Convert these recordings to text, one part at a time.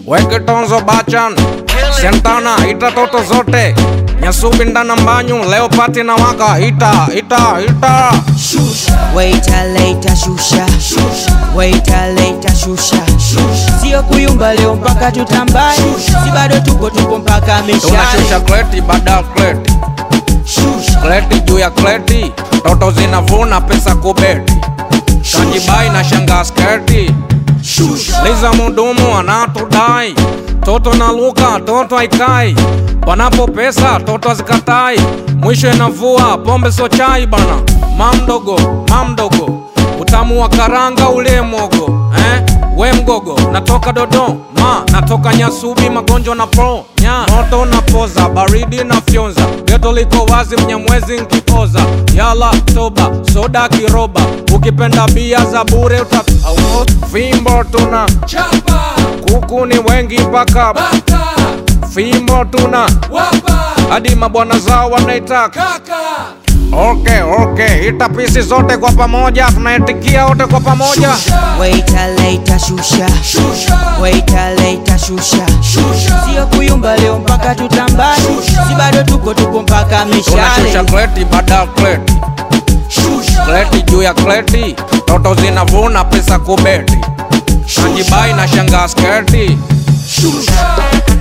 weke tonzo bachan sentana ita toto zote nyasubi ndana mbanyu leo pati na waka ita ita ita Waiter later shusha Waiter later shusha Sio kuyumba leo mpaka tutambaye Si bado tupo tupo mpaka tunashusha mishale kleti baada ya kleti kleti juu ya kleti toto zinavuna pesa kubeti kanjibai na shanga sketi liza mudumu anatudai toto na luka toto haikai panapo pesa toto hazikatai mwisho inavua pombe so chai bana mamdogo mamdogo utamu wa karanga ule mogo eh? we mgogo natoka dodoma natoka nyasubi magonjwa na pro nya moto na poza baridi na fyonza geto liko wazi mnyamwezi nkioza yala toba soda kiroba ukipenda bia za bure uta au fimbo tuna chapa kuku ni wengi mpaka bata fimbo tuna wapa hadi mabwana zao wanaitaka kaka okay, okay. ita pisi zote kwa pamoja tunaitikia wote kwa pamoja Waiter later shusha shusha Waiter later shusha shusha Sio kuyumba leo mpaka tutambaye Si bado tupo tupo mpaka tunashusha mishale kleti baada ya kleti shusha kleti juu ya kleti toto zinavuna pesa kubeti kanjibai na shanga sketi shusha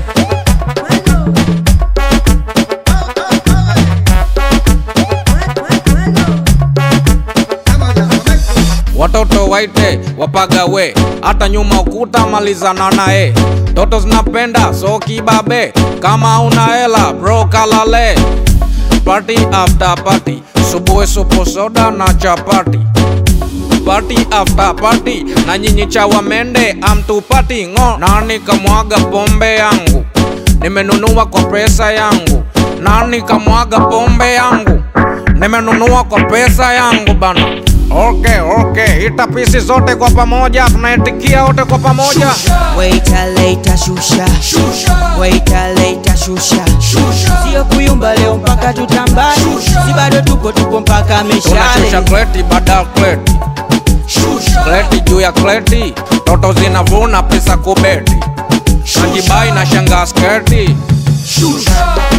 watoto waite wapagawe hata nyuma ukuta malizana naye toto zinapenda so kibabe kama una hela bro kalale party after party subuhi supu soda na chapati party after party na nyinyi chawa mende amtupati ngo nani kamwaga pombe yangu nimenunua kwa pesa yangu nani kamwaga pombe yangu nimenunua kwa pesa yangu bana okay, okay. ita pisi zote kwa pamoja tunaitikia wote kwa pamoja Waiter later shusha shusha Waiter later shusha shusha Sio kuyumba leo mpaka tutambaye Si bado tupo tupo mpaka tunashusha mishale kleti baada ya kleti shusha kleti juu ya kleti toto zinavuna pesa kubeti kanjibai na shanga sketi shusha